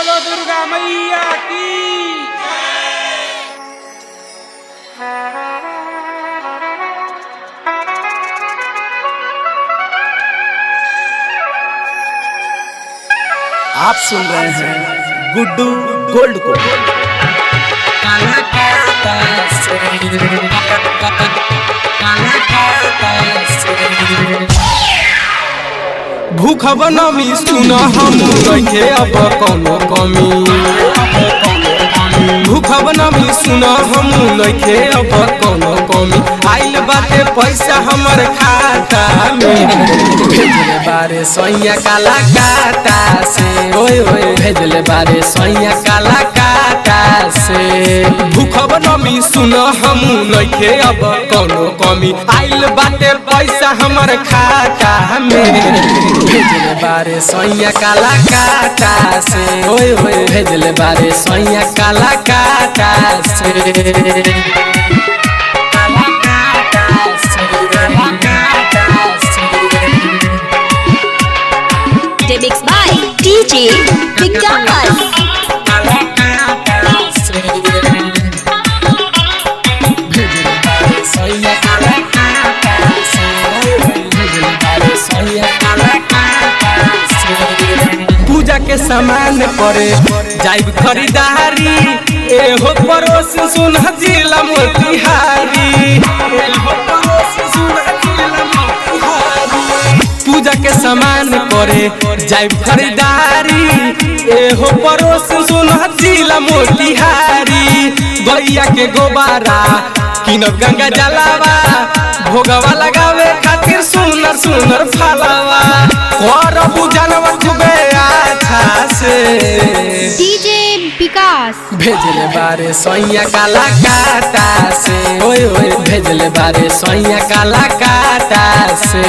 बोलो दुर्गा मैया की आप सुन रहे हैं गुड्डू गोल्ड को भूख बनमी सुन हम रखे अब कोनो कमी भूख बनमी सुन हम नइखे अब कोनो कमी आइल बाटे पैसा हमर खाता में भेजले बारे सैया काला काटा से ओए ओए भेजले बारे सैया काला काटा से भूख बनमी सुन हम नइखे अब कोनो कमी आइल बाटे पैसा हमर खाता में भेजले बारे सैया काला काटा से ओए ओए भेजले बारे सैया काला काटा से काला काटा से काला काटा से Remix by DJ Vikas. पूजा के सामान परे जाइब खरीदारी एहो पड़ोस सुन जिला मोतिहारी एहो पड़ोस सुन जिला मोतिहारी पूजा के सामान करे जाइब खरीदारी एहो पड़ोस सुन जिला मोतिहारी गैया के गोबारा किन गंगा जलावा भोगवा लगावे खातिर सुनर सुनर फलावा कर बुझनवा खूबे अच्छा से DJ Vikas. भेजले बारे सैया काला काटा से ओए ओए भेजले बारे सैया काला काटा से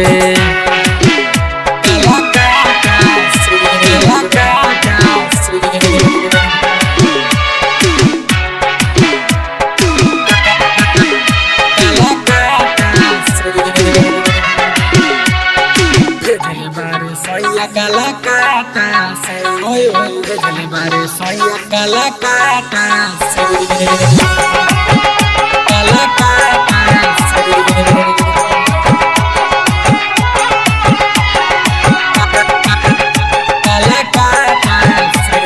काला काटा से, काला काटा से। काला काटा से। भेजले बारे सैया काला काटा से ओए ओए भेजले बारे सैया काला काटा से काला काटा से काला काटा से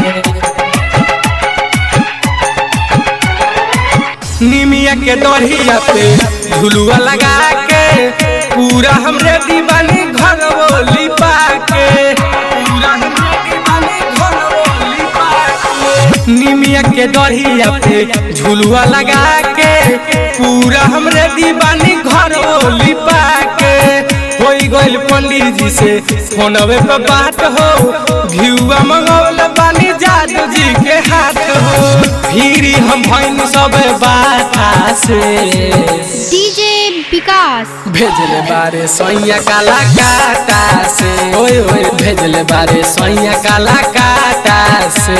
निमिया के दरिया पे झुलुआ लगा के पूरा हमरे दीवानी घर बोली पाके पूरा हमरे दीवानी घर बोली पाके निमिया के दरिया पे झुलुआ लगा के पूरा हमरे दीवानी घर बोली पाके होई गइल पंडित जी से फोनवे पे बात हो घिउआ मंगौल बानी जादू जी के हाथ हो फिरी हम भैन सब बाता से DJ Vikas. भेजले बारे सैया काला काटा से ओए ओए भेजले बारे सैया काला काटा से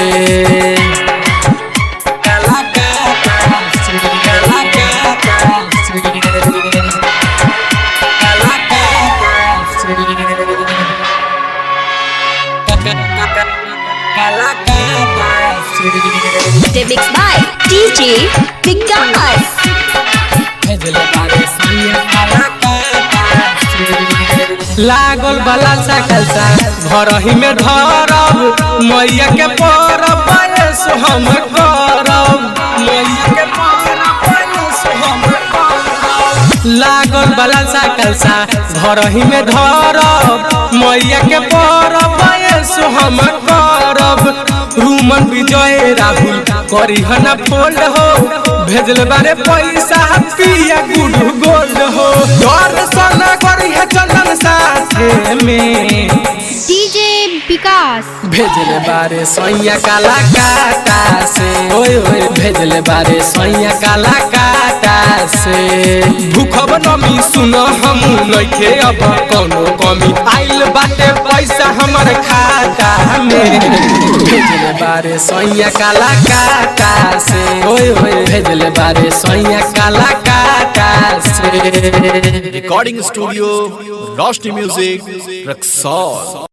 काला काटा से काला काटा से काला काटा से काला काटा से Remix by DJ Vikas. भेजले बारे सैया काला काटा से लागल बाला सकल सा घर ही में धरब मैया के परब बयस हम करब मैया के परब बयस हम करब लागल बाला सकल सा घर ही में धरब मैया के परब बयस हम करब रूमन विजय राहुल करी हना फोल्ड हो भेजल बारे पैसा पिया गुडू गोल्ड हो दर्शन करी है चंदन साथे में DJ Vikas. भेजले बारे सैया काला काटा से ओए ओए भेजले बारे सैया काला काटा से भूखब नमी सुन हम नइखे अब कोनो कमी आइल बाटे पैसा हमर खाता में भेजले बारे सैया काला काटा से ओए ओए भेजले बारे सैया काला काटा से recording studio Roshni music Raxaul